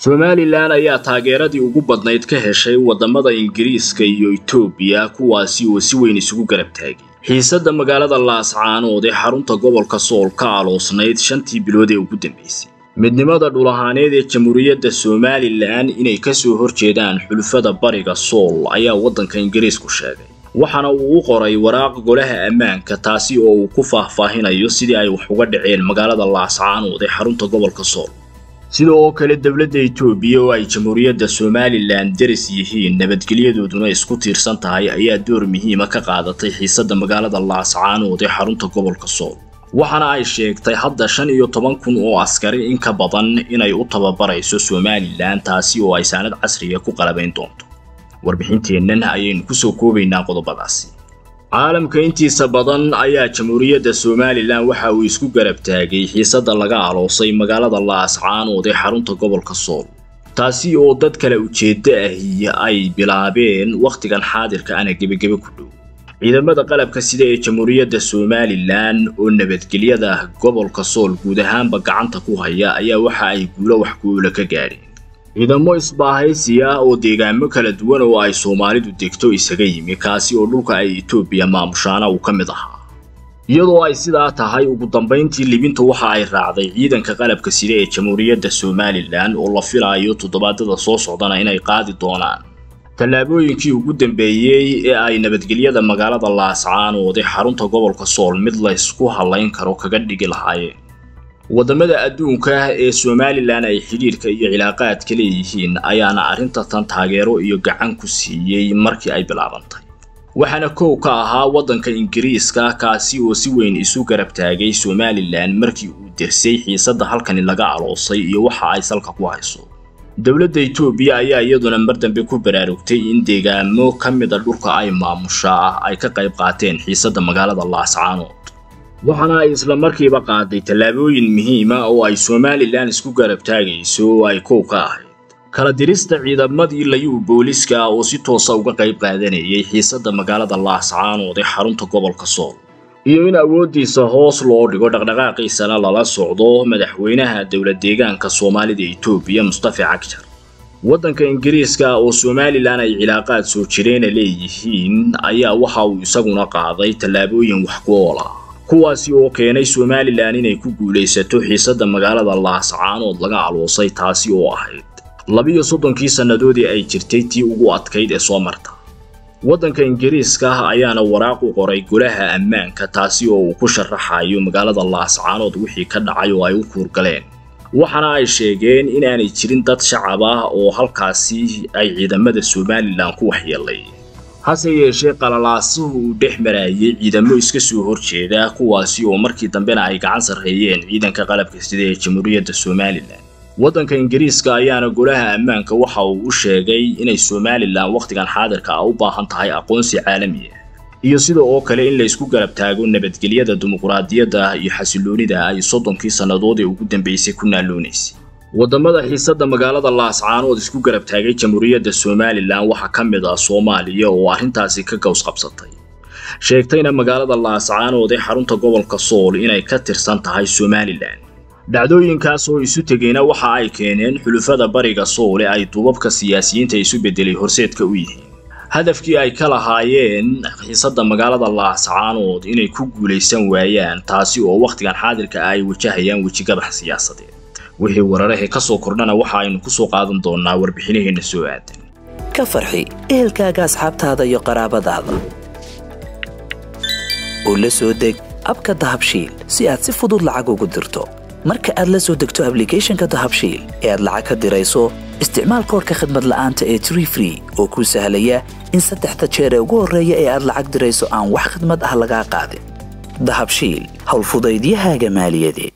somalilan ayaa taageeradii ugu badnayd ka heshay waddamada ingiriiska iyo etoobiya kuwaasi oo si weyn isugu garab taagay xiisadda magaalada laascaanood ee xarunta gobolka sool ka aloosnayd shantii bilood ee ugu dambaysay midnimada dhul ahaaneed ee jamhuuriyadda somalilan inay ka soo horjeedaan xulufada bariga sool ayaa waddanka ingiriisku sheegay waxaana uu u qoray waraaq golaha ammaanka taasi oo uu ku faahfaahinayo sidii ay wax uga dhaceen magaalada laascaanood ee xarunta gobolka sool sida oo kale dowladda etoobiya oo ay jamhuuriyadda somalilan deris yihiin nabadgelyadooduna isku tiirsan tahay ayaa door muhiima ka qaadatay xiisadda magaalada laascaanood ee xarunta gobolka sool waxaana ay sheegtay hadda shan iyo toban kun oo askari in ka badan inay u tababarayso somalilan taasi oo ay saanad casriga ku qalabayn doonto warbixinteennan ayaynu kusoo koobaynaa qodobadaasi caalamka intiisa badan ayaa jamhuuriyadda somalilan waxa uu isku garab taagay xiisadda laga aloosay magaalada laascaanood ee xarunta gobolka sool taasi oo dad kale ujeeddo ahi ay bilaabeen wakhtigan xaadirka ana gebagebe ku dhow ciidamada qalabka sida ee jamhuuriyadda somalilan oo nabadgelyada gobolka sool guud ahaanba gacanta ku haya ayaa waxa ay guulo wax ku-oola ka gaadheen ciidamo isbaahaysi ah oo deegaamo kala duwan oo ay soomaalidu degto isaga yimi kaasi oo dhulka ay etoobiya maamushaana uu ka mid ahaa iyadoo ay sidaa tahay ugu dambayntii libinta waxa ay raacday ciidanka qalabka sida ee jamhuuriyadda somalilan oo la filaayo toddobaadada soo socdana inay qaadi doonaan tallaabooyinkii ugu dambeeyey ee ay nabadgelyada magaalada laascaanood ee xarunta gobolka sool mid laysku hallayn karo kaga dhigi lahaayeen waddamada adduunka ee somalilan ay xidhiirka iyo cilaaqaadka leeyihiin ayaana arrinta tan taageero iyo gacan ku siiyey markii ay bilaabantay waxaana kow ka ahaa waddanka ingiriiska kaasi oo si weyn isu garab taagay somalilan markii uu dersay xiisadda halkani laga aloosay iyo waxa ay salka ku hayso dowladda etoobiya ayaa iyaduna mar dambe ku baraarugtay in deegaamo ka mida dhulka ay maamushaa ay ka qayb qaateen xiisadda magaalada laascaanood waxaana ay isla markiiba qaaday tallaabooyin muhiima oo ay somalilan isku garab taagayso oo ay kow ka ahayd kala dirista ciidamadii layuu booliska oo si toosa uga qayb qaadanayay xiisadda magaalada laascaanood ee xarunta gobolka sool iyo in awooddiisa hoos loo dhigo dhaqdhaqaaqiisana lala socdo madaxweynaha dowlad deegaanka soomaalida etoobiya mustafa cagjar waddanka ingiriiska oo somalilan ay cilaaqaad soo jireena leeyihiin ayaa waxa uu isaguna qaaday tallaabooyin wax ku ool ah kuwaasi oo keenay somalilan inay ku guulaysato xiisadda magaalada laascaanood laga aloosay taasi oo ahayd labiyo soddonkii sannadoodii ay jirtay tii ugu adkayd ee soo marta waddanka ingiriiska ayaana waraaq u qoray golaha ammaanka taasi oo uu ku sharaxayo magaalada laascaanood wixii ka dhacay oo ay u kuurgaleen waxaana ay sheegeen inaanay jirin dad shacab ah oo halkaasi ay ciidamada somalilan ku waxyeelay hase yeeshee qalalaasuhu uu dhex maraayay ciidamo iska soo horjeeda kuwaasi oo markii dambena ay gacan sarreeyeen ciidanka qalabka sida ee jamhuuriyadda somalilan waddanka ingiriiska ayaana golaha ammaanka waxa uu u sheegay inay somalilan wakhtigan xaadirka ah u baahan tahay aqoonsi caalami ah iyo sida oo kale in la isku garab taago nabadgelyada dimuqraadiyadda iyo xasiloonida ay soddonkii sannadood ee ugu dambaysay ku naaloonaysay waddamada xiisadda magaalada laascaanood isku garab taagay jamhuuriyadda somalilan waxaa ka mid ah soomaaliya oo arrintaasi ka gaws qabsatay sheegtayna magaalada laascaanood ee xarunta gobolka sool inay ka tirsan tahay somalilan dhacdooyinkaas oo isu tegayna waxa ay keeneen xulufada bariga sool ee ay duubabka siyaasiyiinta isu beddelay horseedka u yihiin hadafkii ay ka lahaayeen xiisadda magaalada laascaanood inay ku guulaysan waayaan taasi oo wakhtigan xaadirka ah ay wajahayaan wejigabax siyaasadeed wixii wararahee ka soo kordhana waxa aynu ku soo qaadan doonnaa warbixinaheenna soo aadan ka farxi ehelkaaga asxaabtaada iyo qaraabadaada oo la soo deg abka dahabshiil si aad si fudud lacag ugu dirto marka aad la soo degto ablicathonka dahabshiil ee aad lacag ka dirayso isticmaal koorka khadmad la'aanta ee tree free oo kuu sahlaya in saddexda jeer ee ugu horreeya ee aad lacag dirayso aan wax khidmad ah lagaa qaadin dahabshiil howlfudaydiyahaaga maaliyadeed